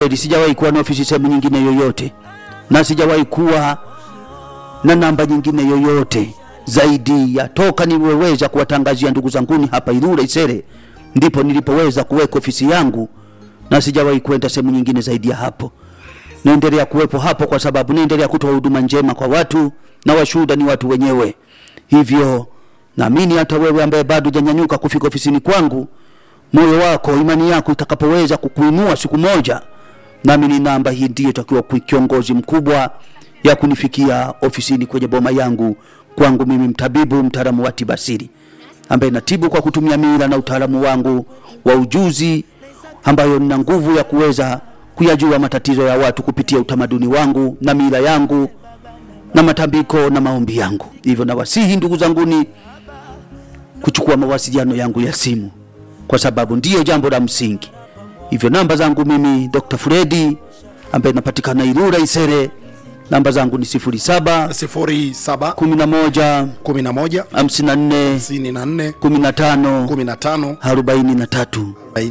kweli sijawahi kuwa na ofisi sehemu nyingine yoyote, na sijawahi kuwa na namba nyingine yoyote zaidi ya toka niliweza kuwatangazia ndugu zanguni hapa Ilula Isere, ndipo nilipoweza kuweka ofisi yangu, na sijawahi kwenda sehemu nyingine zaidi ya hapo. Naendelea kuwepo hapo kwa sababu naendelea kutoa huduma njema kwa watu, na washuhuda ni watu wenyewe. Hivyo naamini hata wewe ambaye bado hujanyanyuka kufika ofisini kwangu, moyo wako, imani yako itakapoweza kukuinua siku moja, nami ni namba hii ndiyo itakiwa kuwa kiongozi mkubwa ya kunifikia ofisini kwenye boma yangu kwangu mimi mtabibu mtaalamu wa tiba asili ambaye natibu kwa kutumia mila na utaalamu wangu wa ujuzi ambayo nina nguvu ya kuweza kuyajua matatizo ya watu kupitia utamaduni wangu na mila yangu na matambiko na maombi yangu. Hivyo nawasihi ndugu zanguni kuchukua mawasiliano yangu ya simu kwa sababu ndiyo jambo la msingi. Hivyo namba zangu mimi Dr. Fredi ambaye napatikana Ilula Isere, namba zangu ni 07 07 11 11 54 54 15 15 43.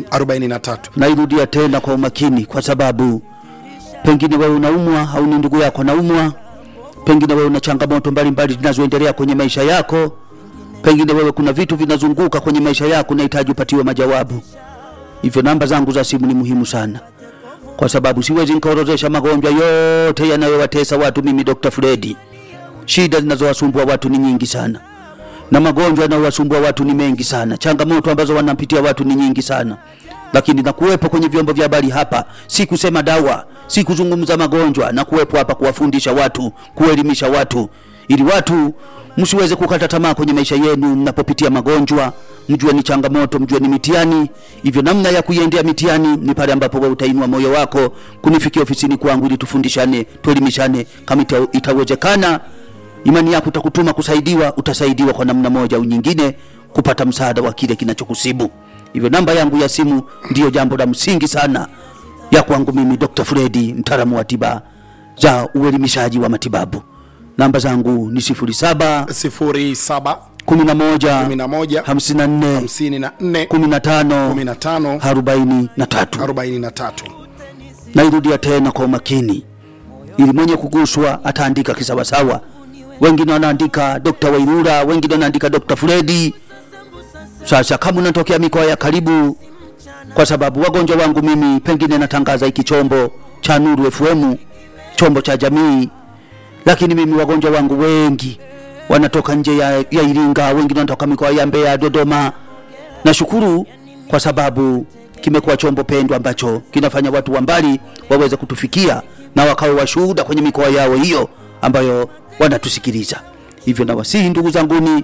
43 Nairudia tena kwa umakini, kwa sababu pengine wewe unaumwa au ni ndugu yako anaumwa, pengine wewe una changamoto mbalimbali zinazoendelea kwenye maisha yako, pengine wewe kuna vitu vinazunguka kwenye maisha yako, unahitaji upatiwe majawabu. Hivyo namba zangu za simu ni muhimu sana, kwa sababu siwezi nikaorodhesha magonjwa yote yanayowatesa watu. Mimi Dr. Fredi, shida zinazowasumbua watu ni nyingi sana na magonjwa yanayowasumbua watu ni mengi sana, changamoto ambazo wanapitia watu ni nyingi sana, lakini na kuwepo kwenye vyombo vya habari hapa, si kusema dawa, si kuzungumza magonjwa, na kuwepo hapa kuwafundisha watu, kuelimisha watu, ili watu msiweze kukata tamaa kwenye maisha yenu mnapopitia magonjwa, mjue ni changamoto, mjue ni mitihani. Hivyo namna ya kuiendea mitihani ni pale ambapo wewe utainua moyo wako kunifikia ofisini kwangu, ili tufundishane, tuelimishane. Kama ita- itawezekana imani yako itakutuma kusaidiwa, utasaidiwa kwa namna moja au nyingine kupata msaada wa kile kinachokusibu. Hivyo namba yangu ya simu ndiyo jambo la msingi sana ya kwangu mimi Dr. Fredi, mtaalamu wa tiba za uelimishaji wa matibabu. Namba zangu ni 07 07 11 11 54 54 15 15 43. 43 Nairudia tena kwa umakini, ili mwenye kuguswa ataandika kisawasawa. Wengine wanaandika Dr. Wairura, wengine wanaandika Dr. Fredi. Sasa kama unatokea mikoa ya karibu, kwa sababu wagonjwa wangu mimi pengine natangaza hiki chombo cha Nuru FM, chombo cha jamii, lakini mimi wagonjwa wangu wengi wanatoka nje ya, ya Iringa, wengine wanatoka mikoa ya Mbeya, Dodoma. Nashukuru kwa sababu kimekuwa chombo pendwa ambacho kinafanya watu wa mbali waweze kutufikia na wakawe washuhuda kwenye mikoa yao hiyo ambayo wanatusikiliza. Hivyo nawasihi ndugu zanguni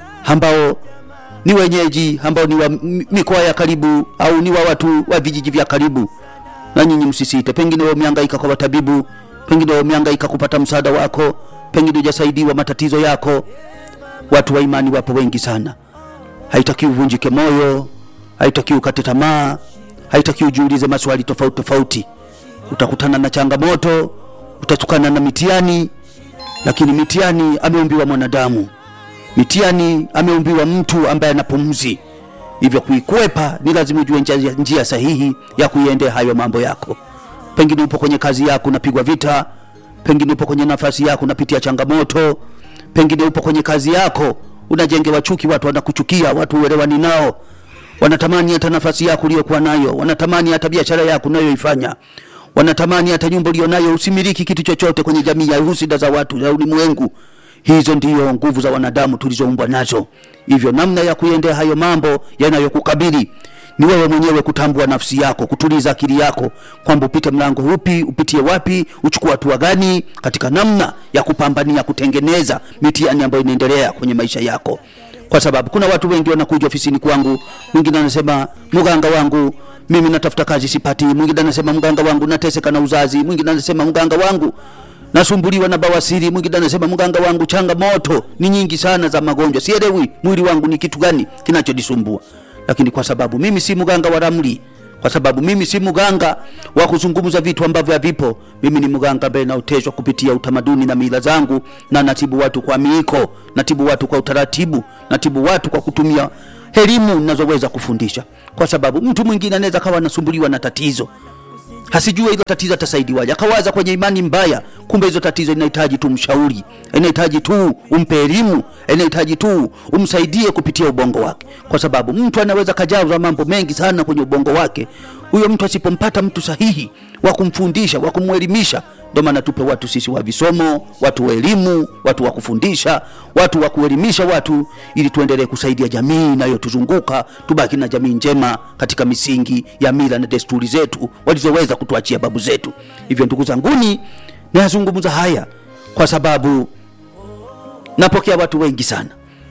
ambao ni wenyeji ambao ni wa m- mikoa ya karibu au ni wa watu wa vijiji vya karibu, na nyinyi msisite. Pengine wewe umehangaika kwa watabibu, pengine wewe umehangaika kupata msaada wako, pengine hujasaidiwa matatizo yako. Watu wa imani wapo wengi sana haitakiwi uvunjike moyo, haitakiwi ukate tamaa, haitakiwi ujiulize maswali tofauti tofauti. Utakutana na changamoto, utatukana na mitihani, lakini mitihani ameumbiwa mwanadamu, mitihani ameumbiwa mtu ambaye ana pumzi. Hivyo kuikwepa ni lazima ujue njia, njia sahihi ya kuiendea hayo mambo yako. Pengine upo kwenye kazi yako unapigwa vita, pengine upo kwenye nafasi yako unapitia changamoto, pengine upo kwenye kazi yako unajengewa chuki, watu wanakuchukia, watu uelewani nao, wanatamani hata nafasi yako uliyokuwa nayo, wanatamani hata biashara yako unayoifanya, wanatamani hata nyumba ulionayo, usimiliki kitu chochote kwenye jamii ya husida za watu za ulimwengu. Hizo ndiyo nguvu za wanadamu tulizoumbwa nazo. Hivyo namna ya kuendea hayo mambo yanayokukabili ni wewe mwenyewe kutambua nafsi yako, kutuliza akili yako kwamba upite mlango upi, upitie wapi, uchukue hatua gani katika namna ya kupambania kutengeneza mitihani ambayo inaendelea kwenye maisha yako, kwa sababu kuna watu wengi wanakuja ofisini kwangu, mwingine anasema mganga wangu mimi natafuta kazi sipati, mwingine anasema mganga wangu nateseka na uzazi, mwingine anasema mganga wangu nasumbuliwa na bawasiri, mwingine anasema mganga wangu changamoto ni nyingi sana za magonjwa, sielewi mwili wangu ni kitu gani kinachodisumbua. Lakini kwa sababu mimi si mganga wa ramli, kwa sababu mimi si mganga wa kuzungumza vitu ambavyo havipo, mimi ni mganga ambaye naoteshwa kupitia utamaduni na mila zangu, na natibu watu kwa miiko, natibu watu kwa utaratibu, natibu watu kwa kutumia elimu ninazoweza kufundisha, kwa sababu mtu mwingine anaweza kawa anasumbuliwa na tatizo hasijue hilo tatizo atasaidiwaje, akawaza kwenye imani mbaya, kumbe hizo tatizo inahitaji tu mshauri, inahitaji tu umpe elimu, inahitaji tu umsaidie kupitia ubongo wake, kwa sababu mtu anaweza kajazwa mambo mengi sana kwenye ubongo wake. Huyo mtu asipompata mtu sahihi wa kumfundisha, wa kumwelimisha, ndio maana tupe watu sisi wa visomo, watu wa elimu, watu wa kufundisha, watu wa kuelimisha watu, ili tuendelee kusaidia jamii inayotuzunguka, tubaki na jamii njema katika misingi ya mila na desturi zetu walizoweza kutuachia babu zetu. Hivyo ndugu zanguni, nayazungumza haya kwa sababu napokea watu wengi sana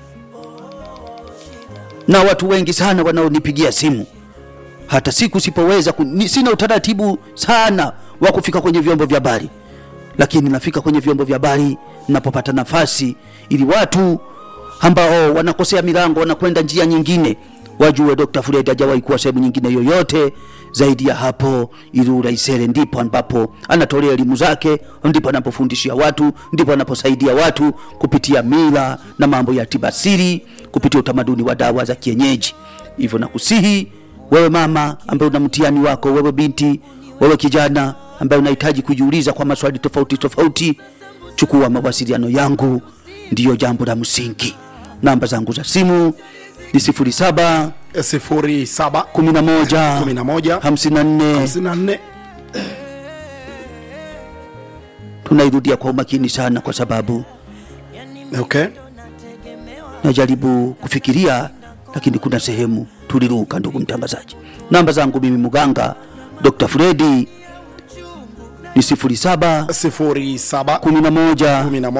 na watu wengi sana wanaonipigia simu hata siku sipoweza ku, ni, sina utaratibu sana wa kufika kwenye vyombo vya habari, lakini nafika kwenye vyombo vya habari ninapopata nafasi, ili watu ambao wanakosea milango wanakwenda njia nyingine wajue Dr. Fred hajawahi kuwa sehemu nyingine yoyote zaidi ya hapo Ilula Isere, ndipo ambapo anatolea elimu zake, ndipo anapofundishia watu, ndipo anaposaidia watu kupitia mila na mambo ya tibasiri, kupitia utamaduni wa dawa za kienyeji. Hivyo nakusihi wewe mama ambaye una mtihani wako, wewe binti, wewe kijana ambaye unahitaji kujiuliza kwa maswali tofauti tofauti, chukua mawasiliano yangu, ndiyo jambo la msingi. Namba zangu za simu ni 07 sifuri saba 11 kumi na moja 54 hamsini na nne tunairudia kwa umakini sana, kwa sababu okay. najaribu kufikiria, lakini kuna sehemu tuliruka. Ndugu mtangazaji, namba zangu mimi mganga Dr. Fredi ni 07 sifuri saba 11 kumi na moja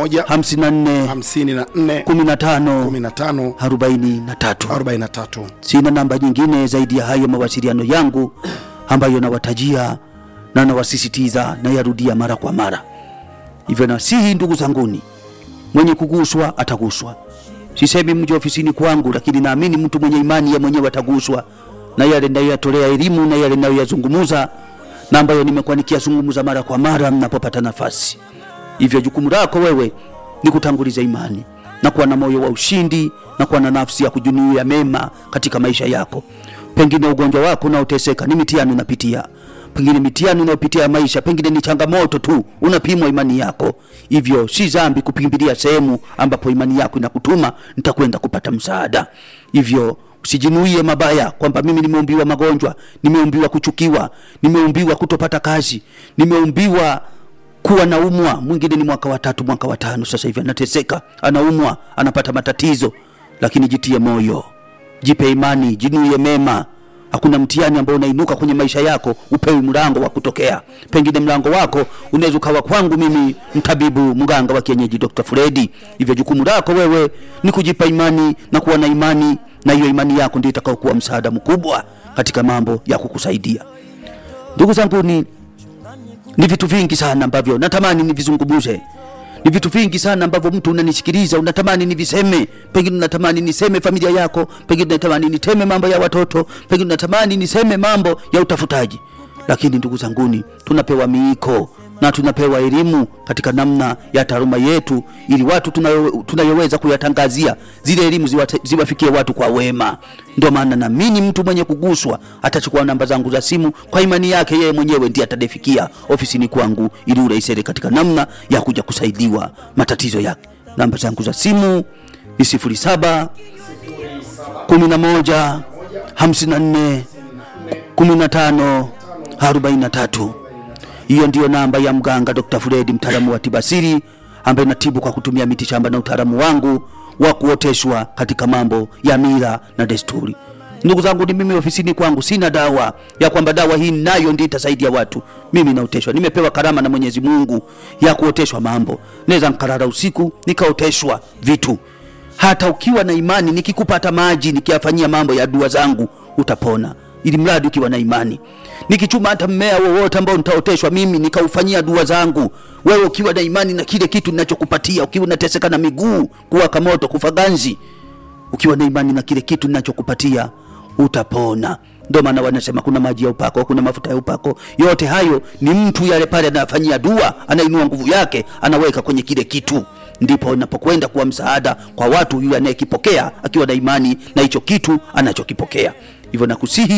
54 hamsini na nne 15 kumi na tano 43. arobaini na tatu Sina namba nyingine zaidi ya hayo mawasiliano yangu ambayo nawatajia na nawasisitiza na yarudia mara kwa mara. Hivyo nasihi ndugu zanguni, mwenye kuguswa ataguswa. Sisemi mje ofisini kwangu, lakini naamini mtu mwenye imani ya mwenyewe ataguswa na yale nayoyatolea elimu na yale nayoyazungumuza na ambayo nimekuwa nikiyazungumuza mara kwa mara mnapopata nafasi. Hivyo jukumu lako wewe ni kutanguliza imani na kuwa na moyo wa ushindi na kuwa na nafsi ya kujunuia mema katika maisha yako. Pengine ugonjwa wako unaoteseka ni mitihani unapitia, pengine mitihani unayopitia ya maisha, pengine ni changamoto tu, unapimwa imani yako. Hivyo si dhambi kukimbilia sehemu ambapo imani yako inakutuma nitakwenda kupata msaada. Hivyo usijinuie mabaya kwamba mimi nimeumbiwa magonjwa, nimeumbiwa kuchukiwa, nimeumbiwa kutopata kazi, nimeumbiwa kuwa naumwa. Mwingine ni mwaka wa tatu, mwaka wa tano, sasa hivi anateseka, anaumwa, anapata matatizo, lakini jitie moyo, jipe imani, jinuie mema. Hakuna mtihani ambao unainuka kwenye maisha yako upewi mlango wa kutokea. Pengine mlango wako unaweza ukawa kwangu mimi, mtabibu mganga wa kienyeji Dr. Fredi. Hivyo jukumu lako wewe ni kujipa imani na kuwa na imani, na hiyo imani yako ndio itakayokuwa msaada mkubwa katika mambo ya kukusaidia. Ndugu zangu, ni ni vitu vingi sana ambavyo natamani nivizungumuze. Ni vitu vingi sana ambavyo mtu unanisikiliza unatamani niviseme, pengine unatamani niseme familia yako, pengine unatamani niseme mambo ya watoto, pengine unatamani niseme mambo ya utafutaji. Lakini ndugu zanguni, tunapewa miiko na tunapewa elimu katika namna ya taaluma yetu, ili watu tunayo- tunayoweza kuyatangazia zile elimu ziwate- ziwafikie watu kwa wema. Ndio maana naamini mtu mwenye kuguswa atachukua namba zangu za simu kwa imani yake yeye mwenyewe, ndiye atanifikia ofisini kwangu ili urahisere katika namna ya kuja kusaidiwa matatizo yake. Namba zangu za simu ni 07 11 54 15 43. Hiyo ndiyo namba ya mganga Dr. Fredi, mtaalamu wa tibasiri ambaye natibu kwa kutumia miti shamba na utaalamu wangu wa kuoteshwa katika mambo ya mila na desturi. Ndugu zangu, ni mimi ofisini kwangu sina dawa ya kwamba dawa hii nayo ndio itasaidia watu. Mimi naoteshwa, nimepewa karama na Mwenyezi Mungu ya kuoteshwa mambo. Naweza nkarara usiku nikaoteshwa vitu hata ukiwa na imani, nikikupata maji nikiyafanyia mambo ya dua zangu utapona, ili mradi ukiwa na imani. Nikichuma hata mmea wowote ambao nitaoteshwa mimi nikaufanyia dua zangu, wewe ukiwa na imani na kile kitu ninachokupatia, ukiwa unateseka na miguu kuwaka moto, kufa ganzi, ukiwa na imani na kile kitu ninachokupatia utapona. Ndio maana wanasema kuna maji ya upako, kuna mafuta ya upako. Yote hayo ni mtu yale pale anafanyia dua, anainua nguvu yake, anaweka kwenye kile kitu, ndipo inapokwenda kuwa msaada kwa watu, yule anayekipokea akiwa na imani na hicho kitu anachokipokea. Hivyo nakusihi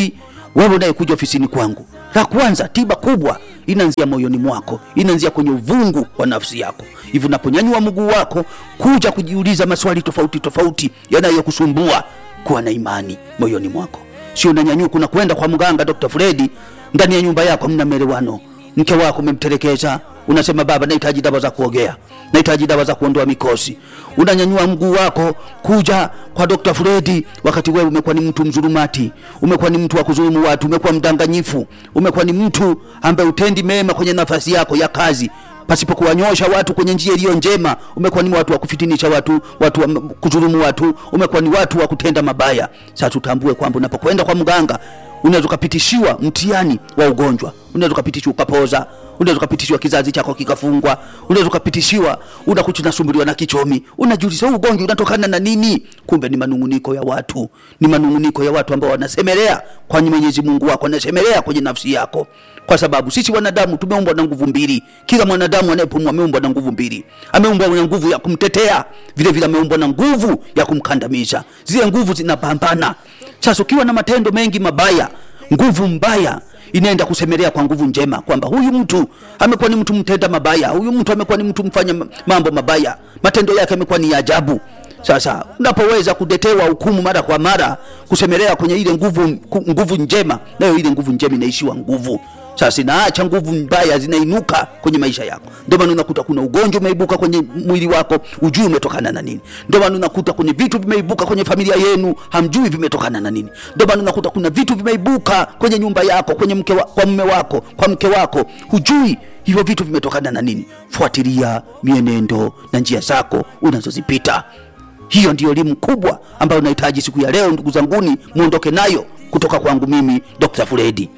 wewe unayekuja ofisini kwangu la kwanza tiba kubwa inaanzia moyoni mwako inaanzia kwenye uvungu wa nafsi yako hivi unaponyanyua mguu wako kuja kujiuliza maswali tofauti tofauti yanayokusumbua kuwa na imani moyoni mwako sio unanyanyuka unakwenda kwa mganga dr fredi ndani ya nyumba yako mna melewano mke wako umemtelekeza unasema baba nahitaji dawa za kuogea nahitaji dawa za kuondoa mikosi unanyanyua mguu wako kuja kwa dr fredi wakati wewe umekuwa ni mtu mzulumati umekuwa ni mtu wa kudhulumu watu umekuwa mdanganyifu umekuwa ni mtu ambaye utendi mema kwenye nafasi yako ya kazi pasipo kuwanyosha watu kwenye njia iliyo njema umekuwa ni watu wa kufitinisha watu watu wa kudhulumu watu umekuwa ni watu wa kutenda mabaya sasa utambue kwamba unapokwenda kwa mganga unaweza ukapitishiwa mtihani wa ugonjwa unaweza ukapitishiwa ukapoza unaweza ukapitishiwa kizazi chako kikafungwa unaweza ukapitishiwa unakuta unasumbuliwa na kichomi unajiuliza huu ugonjwa unatokana na nini kumbe ni manunguniko ya watu ni manunguniko ya watu ambao wanasemelea kwa mwenyezi mungu wako wanasemelea kwenye nafsi yako kwa sababu sisi wanadamu tumeumbwa na nguvu mbili kila mwanadamu anayepumua ameumbwa na nguvu mbili ameumbwa na nguvu ya kumtetea vile vile ameumbwa na nguvu ya kumkandamiza zile nguvu zinapambana sasa ukiwa na matendo mengi mabaya nguvu mbaya inaenda kusemelea kwa nguvu njema kwamba huyu mtu amekuwa ni mtu mtenda mabaya huyu mtu amekuwa ni mtu mfanya mambo mabaya matendo yake amekuwa ni ya ajabu sasa unapoweza kutetewa hukumu mara kwa mara kusemelea kwenye ile nguvu ku- nguvu njema nayo ile nguvu njema inaishiwa nguvu sasa inaacha nguvu mbaya zinainuka kwenye maisha yako ndio maana unakuta kuna ugonjwa umeibuka kwenye mwili wako ujui umetokana na nini ndio maana unakuta kwenye vitu vimeibuka kwenye familia yenu hamjui vimetokana na nini ndio maana unakuta kuna vitu vimeibuka kwenye nyumba yako kwenye mke wa, kwa mume wako kwa mke wako hujui hivyo vitu vimetokana na nini fuatilia mienendo na njia zako unazozipita hiyo ndiyo elimu kubwa ambayo nahitaji siku ya leo ndugu zanguni muondoke nayo kutoka kwangu mimi dr fredi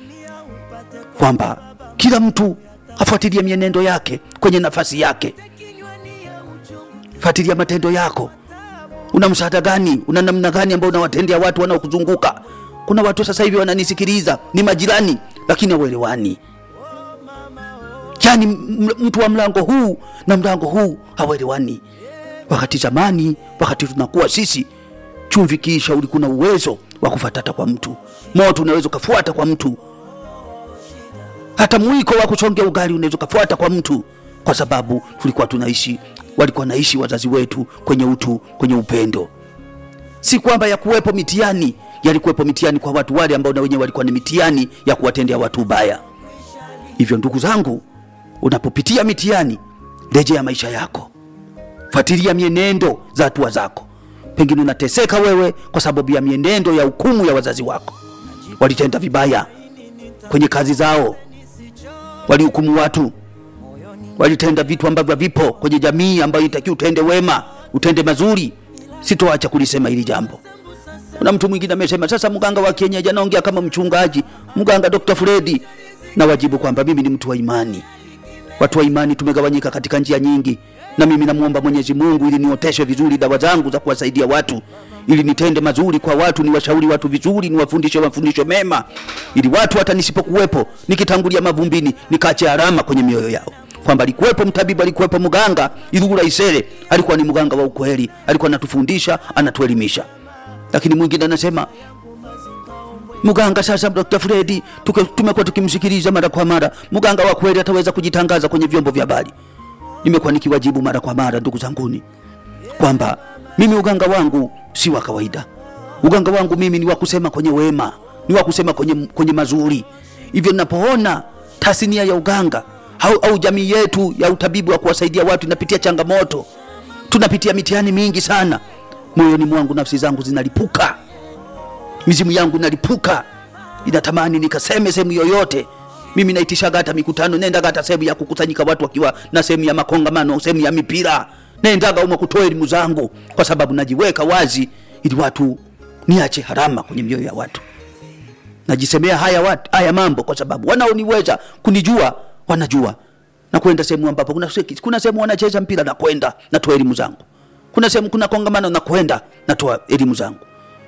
kwamba kila mtu afuatilie mienendo yake kwenye nafasi yake fuatilia matendo yako una msaada gani una namna gani ambao unawatendea watu wanaokuzunguka kuna watu sasa hivi wananisikiliza ni majirani lakini hawelewani yani m- mtu wa mlango huu na mlango huu hawelewani wakati zamani wakati tunakuwa sisi chumvi kiisha ulikuwa na uwezo wa kufatata kwa mtu moto unaweza ukafuata kwa mtu hata mwiko wa kuchongea ugali unaweza ukafuata kwa mtu kwa sababu tulikuwa tunaishi walikuwa naishi wazazi wetu kwenye utu kwenye upendo si kwamba ya kuwepo mitiani yalikuwepo mitiani kwa watu wale ambao na wenyewe walikuwa ni mitiani ya kuwatendea watu ubaya hivyo ndugu zangu unapopitia mitiani rejea maisha yako fuatilia mienendo za hatua zako pengine unateseka wewe kwa sababu ya mienendo ya hukumu ya wazazi wako walitenda vibaya kwenye kazi zao walihukumu watu walitenda vitu ambavyo vipo kwenye jamii ambayo itakiwa utende wema utende mazuri sitoacha kulisema hili jambo kuna mtu mwingine amesema sasa mganga wa kienyeji anaongea kama mchungaji mganga dr fredi na wajibu kwamba mimi ni mtu wa imani watu wa imani tumegawanyika katika njia nyingi na mimi namwomba mwenyezi mungu ili nioteshe vizuri dawa zangu za kuwasaidia watu ili nitende mazuri kwa watu niwashauri watu vizuri niwafundishe mafundisho mema ili watu hata nisipokuwepo nikitangulia mavumbini nikache alama kwenye mioyo yao kwamba alikuwepo mtabibu alikuwepo mganga ilugula isere alikuwa ni mganga wa ukweli alikuwa anatufundisha anatuelimisha lakini mwingine anasema mganga sasa dr fredi tuke- tumekuwa tukimsikiliza mara kwa mara mganga wa kweli ataweza kujitangaza kwenye vyombo vya habari nimekuwa nikiwajibu mara kwa mara ndugu zanguni kwamba mimi uganga wangu si wa kawaida uganga wangu mimi ni wa kusema kwenye wema ni wa kusema kwenye, kwenye mazuri hivyo ninapoona tasnia ya uganga au, au jamii yetu ya utabibu wa kuwasaidia watu inapitia changamoto tunapitia mitihani mingi sana moyoni mwangu nafsi zangu zinalipuka mizimu yangu inalipuka inatamani nikaseme sehemu yoyote mimi naitishaga hata mikutano nendaga hata sehemu ya kukusanyika watu wakiwa na sehemu ya makongamano sehemu ya mipira nendaga umo kutoa elimu zangu kwa sababu najiweka wazi ili watu niache harama kwenye mioyo ya watu najisemea haya, watu, haya mambo kwa sababu wanaoniweza kunijua wanajua na kwenda sehemu ambapo kuna, se- kuna sehemu wanacheza mpira na kwenda natoa elimu zangu kuna sehemu kuna kongamano na kwenda natoa elimu zangu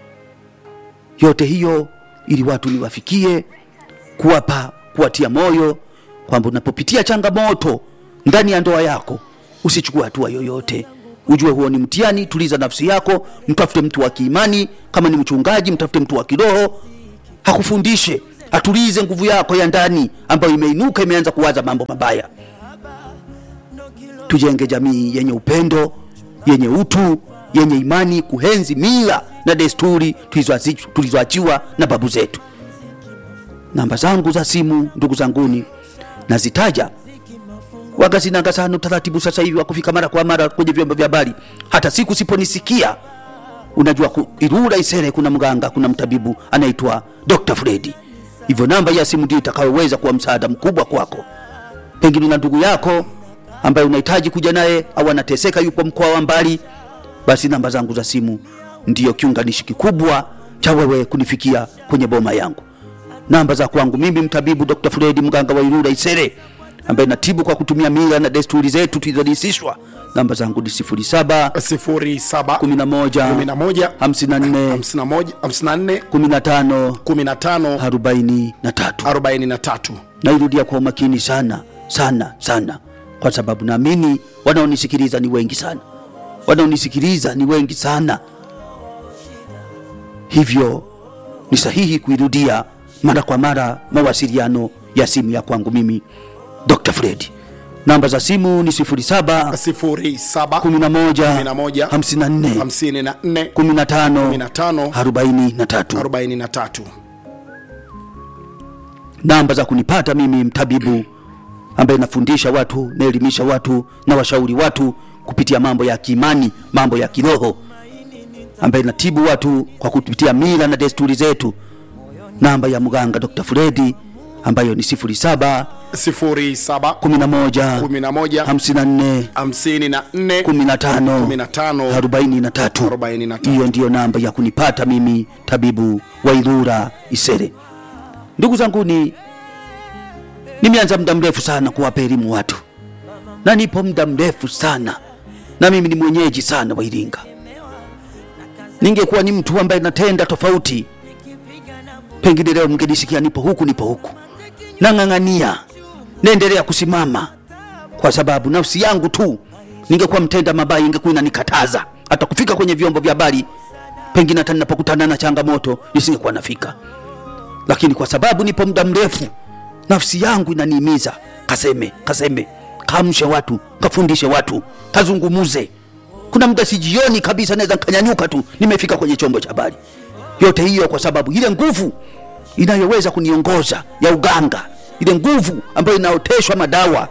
yote hiyo ili watu niwafikie kuwapa kuwatia moyo kwamba unapopitia changamoto ndani ya ndoa yako usichukue hatua yoyote ujue huo ni mtihani tuliza nafsi yako mtafute mtu wa kiimani kama ni mchungaji mtafute mtu wa kiroho hakufundishe atulize nguvu yako ya ndani ambayo imeinuka imeanza kuwaza mambo mabaya tujenge jamii yenye upendo yenye utu yenye imani kuhenzi mila na desturi tulizoazi- tulizoachiwa na babu zetu namba zangu za simu ndugu zanguni nazitaja waga zinanga sana utaratibu sasa hivi wa kufika mara kwa mara kwenye vyombo vya habari hata siku siponisikia unajua ku- Ilula Isere kuna mganga, kuna mtabibu anaitwa Dr. Fredi. Hivyo namba ya simu ndio itakayoweza kuwa msaada mkubwa kwako. Pengine na ndugu yako ambaye unahitaji kuja naye au anateseka, yupo mkoa wa mbali, basi namba zangu za simu ndiyo kiunganishi kikubwa cha wewe kunifikia kwenye boma yangu. Namba za kwangu mimi mtabibu Dr. Fredi, mganga wa Ilula Isere, ambaye natibu kwa kutumia mila na desturi zetu tulizorisishwa. Namba zangu ni 07 sifuri saba 11 kumi na moja 54 hamsini na moja hamsini na nne 15 kumi na tano 43 arobaini na tatu nairudia kwa umakini sana sana sana kwa sababu naamini wanaonisikiliza ni wengi sana wanaonisikiliza ni wengi sana hivyo ni sahihi kuirudia mara kwa mara mawasiliano ya simu ya kwangu mimi dr fredi namba za simu ni 07 sifuri saba 11 kumi na moja 54 hamsini na nne 15 kumi na tano 43 arobaini na tatu namba za kunipata mimi mtabibu ambaye nafundisha watu naelimisha watu na washauri watu kupitia mambo ya kiimani mambo ya kiroho ambaye natibu watu kwa kupitia mila na desturi zetu namba ya mganga dr fredi ambayo ni 07 sifuri saba 11 kumi na moja 54 hamsini na nne 15 kumi na tano 43 arobaini na tatu hiyo ndiyo namba ya kunipata mimi tabibu wa Ilula Isere. Ndugu zanguni, nimeanza muda mrefu sana kuwapa elimu watu, na nipo muda mrefu sana, na mimi ni mwenyeji sana wa Iringa. Ningekuwa ni mtu ambaye natenda tofauti, pengine leo mngenisikia nipo huku nipo huku, nang'ang'ania, naendelea kusimama kwa sababu nafsi yangu tu ningekuwa mtenda mabaya ingekuwa inanikataza hata kufika kwenye vyombo vya habari pengine hata ninapokutana na changamoto nisingekuwa nafika lakini kwa sababu nipo muda mrefu nafsi yangu inaniimiza kaseme kaseme kaamshe watu kafundishe watu kazungumuze kuna muda sijioni kabisa naweza nkanyanyuka tu nimefika kwenye chombo cha habari yote hiyo kwa sababu ile nguvu inayoweza kuniongoza ya uganga ile nguvu ambayo inaoteshwa madawa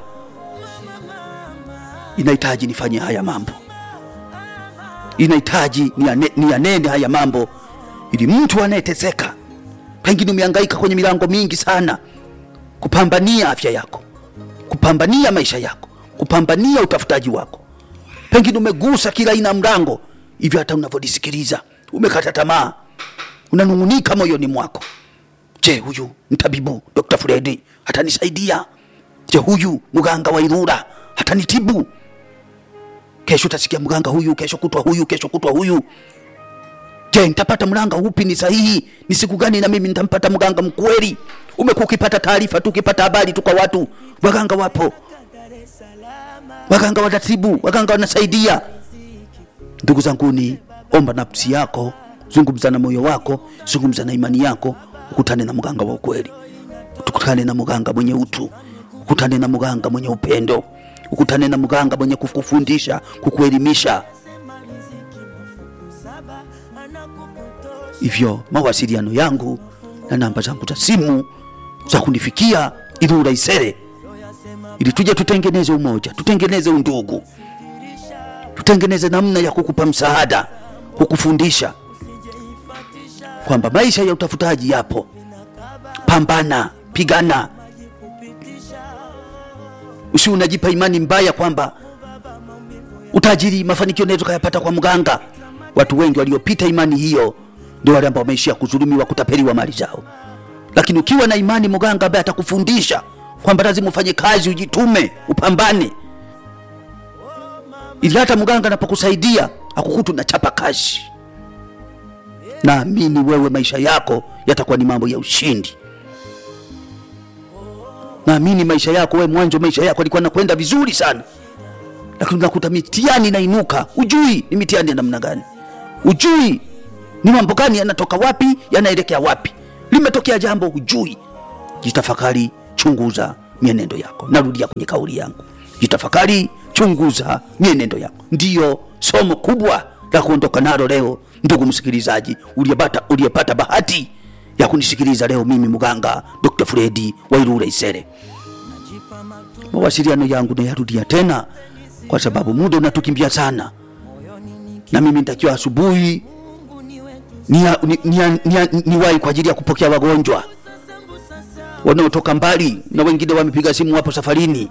inahitaji nifanye haya mambo inahitaji niane- niyanene haya mambo ili mtu anayeteseka pengine umehangaika kwenye milango mingi sana kupambania afya yako kupambania maisha yako kupambania utafutaji wako pengine umegusa kila aina ya mlango hivyo hata unavyolisikiliza umekata tamaa unanung'unika moyoni mwako je huyu mtabibu dr fredi atanisaidia je huyu mganga wa irura atanitibu kesho utasikia mganga huyu kesho kutwa huyu kesho kutwa huyu je nitapata mganga upi ni sahihi ni siku gani na mimi nitampata mganga mkweli umekuwa ukipata taarifa tu ukipata habari tu kwa watu waganga wapo waganga wanatibu waganga wanasaidia ndugu zanguni omba nafsi yako zungumza na moyo wako zungumza na imani yako ukutane na mganga wa ukweli tukutane na mganga mwenye utu ukutane na mganga mwenye upendo ukutane na mganga mwenye kukufundisha kukuelimisha hivyo mawasiliano yangu na namba zangu za simu za kunifikia Ilula Isere, ili tuje tutengeneze umoja, tutengeneze undugu, tutengeneze namna ya kukupa msaada, kukufundisha kwamba maisha ya utafutaji yapo. Pambana, pigana, usi unajipa imani mbaya kwamba utajiri, mafanikio unaweza ukayapata kwa mganga. Watu wengi waliopita imani hiyo ndio wale ambao wameishia kudhulumiwa, kutapeliwa mali zao. Lakini ukiwa na imani mganga ambaye atakufundisha kwamba lazima ufanye kazi, ujitume, upambane, ili hata mganga anapokusaidia akukutu na chapa kazi, naamini wewe maisha yako yatakuwa ni mambo ya ushindi. Naamini maisha yako wewe, mwanzo maisha yako alikuwa nakwenda vizuri sana, lakini unakuta mitihani inainuka, ujui ni mitihani ya namna gani, ujui ni mambo gani yanatoka wapi, yanaelekea wapi. Limetokea jambo hujui, jitafakari, chunguza mienendo yako. Narudia kwenye kauli yangu, jitafakari, chunguza mienendo yako. Ndiyo somo kubwa la kuondoka nalo leo, ndugu msikilizaji, uliyepata uliyepata bahati ya kunisikiliza leo, mimi mganga Dr. Fredi Wairure Isere. Mawasiliano yangu nayarudia tena, kwa sababu muda unatukimbia sana, na mimi nitakiwa asubuhi niwahi ni, ni, ni, ni, ni kwa ajili ya kupokea wagonjwa wanaotoka mbali na wengine wamepiga simu wapo safarini.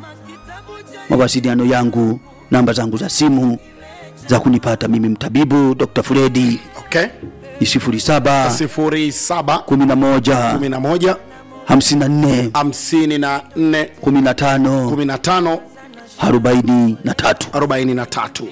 Mawasiliano yangu, namba zangu za simu za kunipata mimi mtabibu Dr. Fredi okay. ni sifuri saba sifuri saba kumi na moja kumi na moja hamsini na nne hamsini na nne kumi na tano kumi na tano arobaini na tatu arobaini na tatu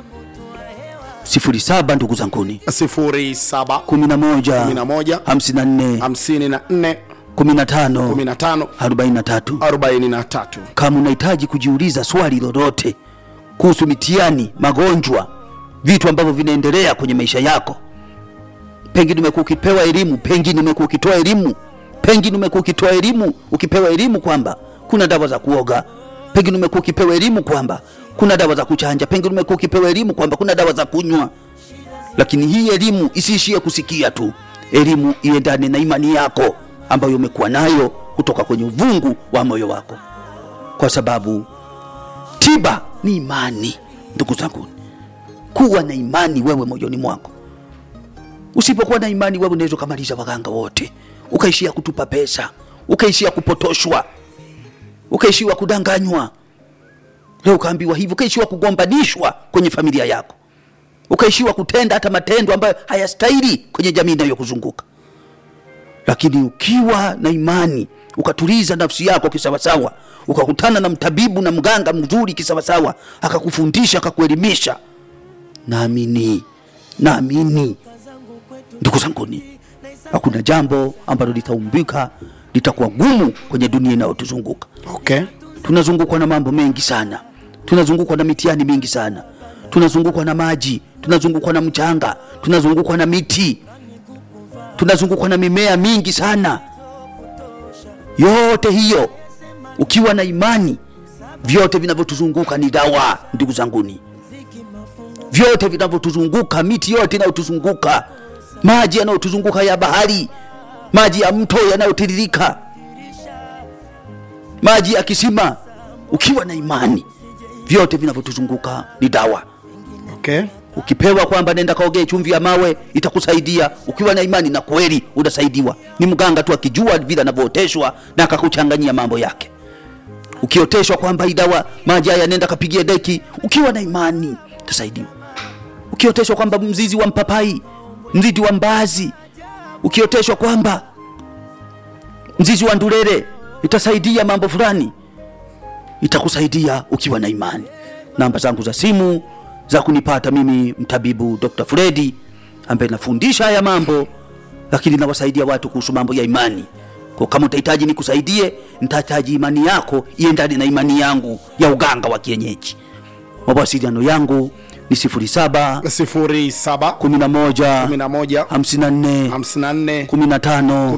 sifuri saba ndugu zanguni sifuri saba kumi na moja kumi na moja hamsini na nne hamsini na nne kumi na tano kumi na tano arobaini na tatu arobaini na tatu kama unahitaji kujiuliza swali lolote kuhusu mitihani, magonjwa, vitu ambavyo vinaendelea kwenye maisha yako, pengine umekuwa ukipewa elimu, pengine umekuwa ukitoa elimu, pengine umekuwa ukitoa elimu, ukipewa elimu kwamba kuna dawa za kuoga, pengine umekuwa ukipewa elimu kwamba kuna dawa za kuchanja, pengine umekuwa ukipewa elimu kwamba kuna dawa za kunywa. Lakini hii elimu isiishie kusikia tu, elimu iendane na imani yako ambayo umekuwa nayo kutoka kwenye uvungu wa moyo wako, kwa sababu tiba ni imani. Ndugu zangu, kuwa na imani wewe moyoni mwako. Usipokuwa na imani, wewe unaweza ukamaliza waganga wote, ukaishia kutupa pesa, ukaishia kupotoshwa, ukaishiwa kudanganywa, leo ukaambiwa hivi, ukaishiwa kugombanishwa kwenye familia yako, ukaishiwa kutenda hata matendo ambayo hayastahili kwenye jamii inayokuzunguka. Lakini ukiwa na imani ukatuliza nafsi yako kisawasawa, ukakutana na mtabibu na mganga mzuri kisawasawa, akakufundisha akakuelimisha, naamini naamini ndugu zanguni, hakuna jambo ambalo litaumbika litakuwa gumu kwenye dunia inayotuzunguka. okay. Tunazungukwa na mambo mengi sana, tunazungukwa na mitihani mingi sana, tunazungukwa na maji, tunazungukwa na mchanga, tunazungukwa na miti, tunazungukwa na mimea mingi sana. Yote hiyo ukiwa na imani, vyote vinavyotuzunguka ni dawa, ndugu zanguni, vyote vinavyotuzunguka, miti yote inayotuzunguka, maji yanayotuzunguka ya bahari, maji ya mto yanayotiririka, maji ya kisima, ukiwa na imani, vyote vinavyotuzunguka ni dawa. Okay. Ukipewa kwamba nenda kaogee chumvi ya mawe itakusaidia, ukiwa na imani na kweli unasaidiwa. Ni mganga tu akijua vile anavyooteshwa na akakuchanganyia mambo yake. Ukioteshwa kwamba hii dawa maji haya nenda kapigie deki, ukiwa na imani utasaidiwa. Ukioteshwa kwamba mzizi wa mpapai, mzizi wa mbazi, ukioteshwa kwamba mzizi wa ndulele itasaidia mambo fulani, itakusaidia ukiwa na imani. Namba zangu za simu za kunipata mimi mtabibu Dr. Fredi ambaye nafundisha haya mambo, lakini nawasaidia watu kuhusu mambo ya imani. Kwa kama utahitaji nikusaidie, nitahitaji imani yako iendane na imani yangu ya uganga wa kienyeji. Mawasiliano yangu ni 07 sifuri saba 11 kumi na moja 54 hamsini na nne 15 kumi na tano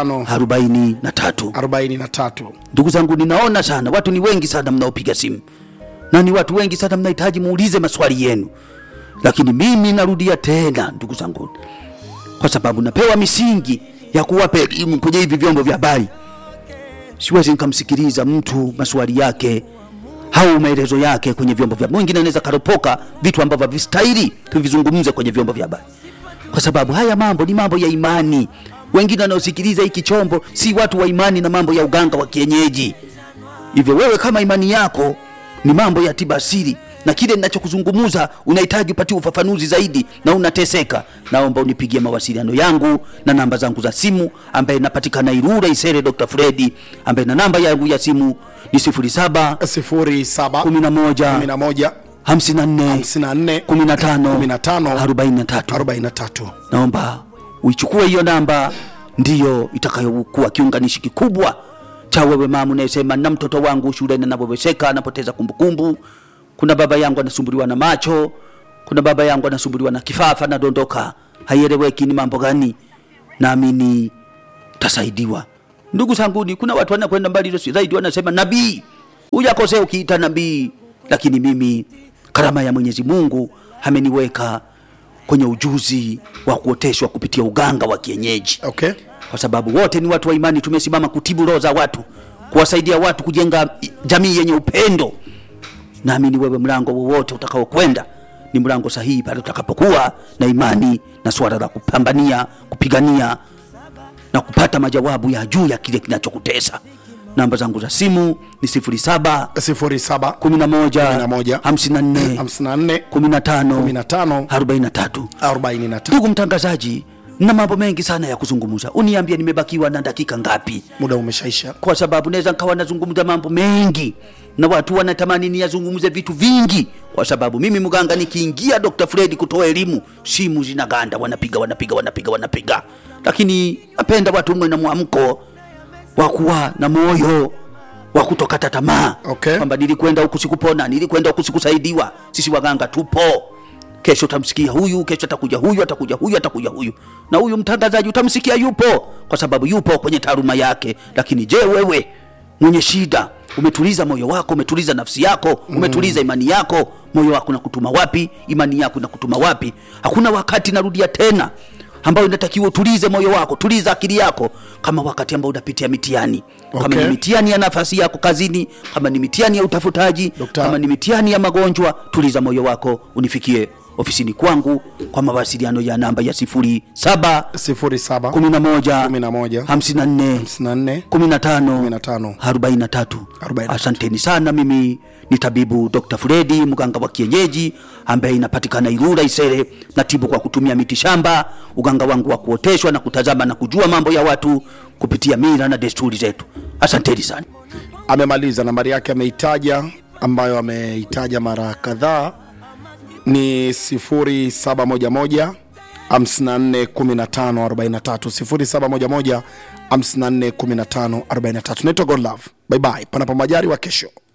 43. arobaini na tatu Ndugu zangu, ninaona sana watu ni wengi sana mnaopiga simu na ni watu wengi sana mnahitaji muulize maswali yenu, lakini mimi narudia tena, ndugu zangu, kwa sababu napewa misingi ya kuwapa elimu kwenye hivi vyombo vya habari. Siwezi nikamsikiliza mtu maswali yake au maelezo yake kwenye vyombo vya mwingine, anaweza karopoka vitu ambavyo havistahili tuvizungumze kwenye vyombo vya habari, kwa sababu haya mambo ni mambo ya imani. Wengine wanaosikiliza hiki chombo si watu wa imani na mambo ya uganga wa kienyeji. Hivyo wewe kama imani yako ni mambo ya tiba asili na kile ninachokuzungumuza unahitaji upatie ufafanuzi zaidi na unateseka, naomba unipigie mawasiliano yangu na namba zangu za simu, ambaye napatikana Irura Isere, Dr. Fredi, ambaye na namba yangu ya simu ni 07 sifuri saba 11 kumi na moja 54 hamsini na nne 15 kumi na tano 43. arobaini na tatu Naomba uichukue hiyo namba, ndiyo itakayokuwa kiunganishi kikubwa cha wewe mama unayesema na mtoto wangu shuleni anapowezeka anapoteza kumbukumbu. Kuna baba yangu anasumbuliwa na macho, kuna baba yangu anasumbuliwa na kifafa, nadondoka, haieleweki ni mambo gani. Naamini tasaidiwa ndugu zanguni kuna watu wanakwenda mbali hilo si zaidi wanasema nabii hujakosea ukiita nabii lakini mimi karama ya mwenyezi mungu ameniweka kwenye ujuzi wa kuoteshwa kupitia uganga wa kienyeji okay kwa sababu wote ni watu wa imani tumesimama kutibu roho za watu kuwasaidia watu kujenga i- jamii yenye upendo naamini wewe mlango wowote utakaokwenda ni mlango sahihi pale utakapokuwa na imani na swala la kupambania kupigania na kupata majawabu ya juu ya kile kinachokutesa namba zangu za simu ni 07 sifuri saba 11 11, 54 hamsini na nne 15 kumi na tano 43 arobaini na tatu ndugu mtangazaji na mambo mengi sana ya kuzungumza uniambie nimebakiwa na dakika ngapi muda umeshaisha kwa sababu naweza nkawa nazungumza mambo mengi na watu wanatamani niyazungumze vitu vingi kwa sababu mimi mganga nikiingia dr fredi kutoa elimu simu zinaganda wanapiga wanapiga wanapiga wanapiga lakini napenda watu mwe na mwamko wa kuwa na moyo wa kutokata tamaa Okay. kwamba nilikwenda huku sikupona nilikwenda huku sikusaidiwa sisi waganga tupo kesho utamsikia huyu kesho atakuja huyu atakuja huyu atakuja huyu na huyu mtangazaji utamsikia yupo kwa sababu yupo kwenye taaluma yake lakini je wewe mwenye shida umetuliza moyo wako umetuliza nafsi yako umetuliza imani yako moyo wako nakutuma wapi imani yako inakutuma wapi hakuna wakati narudia tena ambayo inatakiwa utulize moyo wako tuliza akili yako kama wakati ambao unapitia mitihani kama Okay. ni mitihani ya nafasi yako kazini kama ni mitihani ya utafutaji Dokta. kama ni mitihani ya magonjwa tuliza moyo wako unifikie ofisini kwangu kwa mawasiliano ya namba ya sifuri saba sifuri saba kumi na moja kumi na moja hamsini na nne hamsini na nne kumi na tano kumi na tano arobaini na tatu Arobaini na tatu. asanteni sana mimi ni tabibu dr fredi mganga wa kienyeji ambaye inapatikana irura isere natibu kwa kutumia miti shamba uganga wangu wa kuoteshwa na kutazama na kujua mambo ya watu kupitia mila na desturi zetu asanteni sana amemaliza nambari yake ameitaja ambayo ameitaja mara kadhaa ni 0711 54 15 43 0711 54 15 43 naitwa godlove bye bye panapo majari wa kesho